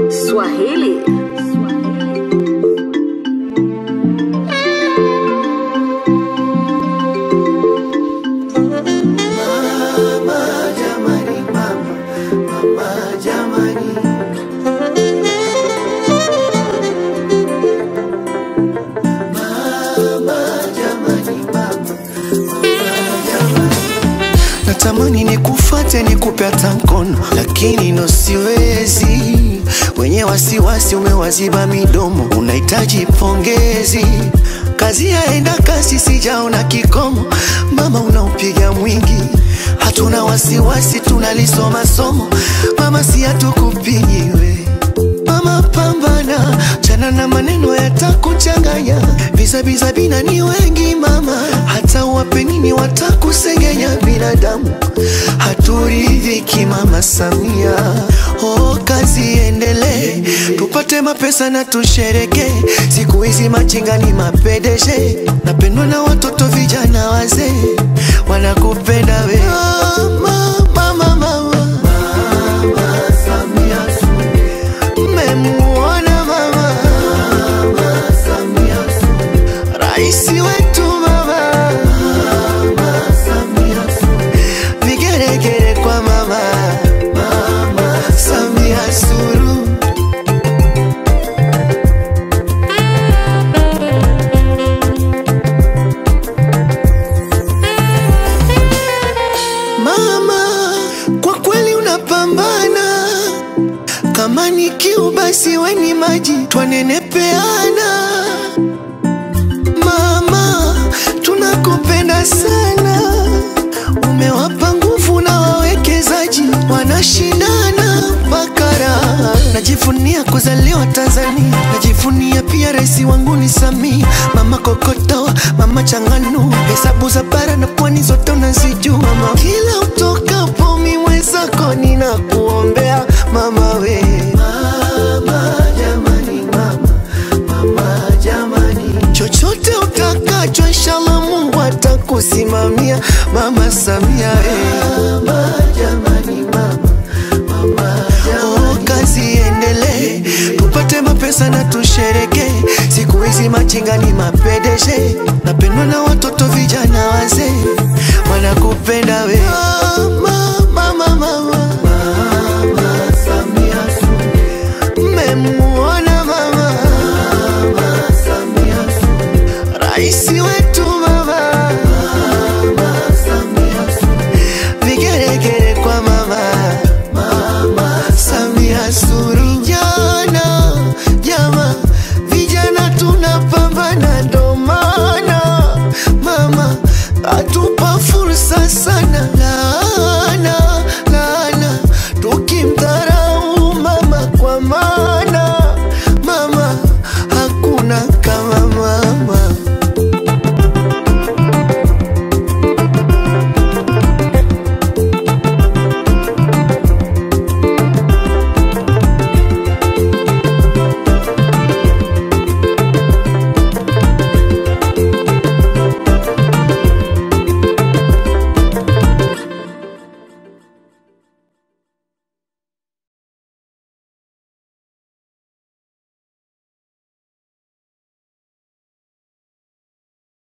Swahili. Natamani nikufate nikupe hata mkono, lakini no siwezi. Wenye wasiwasi umewaziba midomo, unahitaji pongezi. Kazi yaenda kasi, sijaona kikomo. Mama unaupiga mwingi, hatuna wasiwasi, tunalisoma somo. Mama si hatukupigiwe Mama pambana, chana na maneno yatakuchanganya. Bizabiza bina ni wengi mama, hata wape nini watakusengenya. Binadamu haturidhiki mama Samia. Oh, kazi iendelee, tupate mapesa na tushereke. Siku hizi machinga ni mapedeshe, napendwa na watoto vijana wazee, wanakupenda we mama, mama, mama. Mmemuona mama Raisi wetu mama Vigeregere kwa mama Samia Suluhu Mama, kwa kweli unapambana kama ni kiu basi weni maji twanenepeana. Mama, tunakupenda sana, umewapa nguvu na wawekezaji wanashindana bakara. Najivunia kuzaliwa Tanzania, najivunia pia rais wangu ni Samia. Mama kokoto, mama changanu, hesabu za bara na pwani zote unazijua mama. Kila utokapo mi mwenzako ninakuombea mama we. Mama jamani, mama, mama jamani, chochote utakacho inshallah Mungu atakusimamia mama Samia we. Mama jamani, mama, mama jamani. Oh, kazi iendelee, tupate mapesa na tushereke. Siku hizi machinga ni mapedeshe, napendwa na watoto vijana wazee, wanakupenda we. Mama, mama, mama.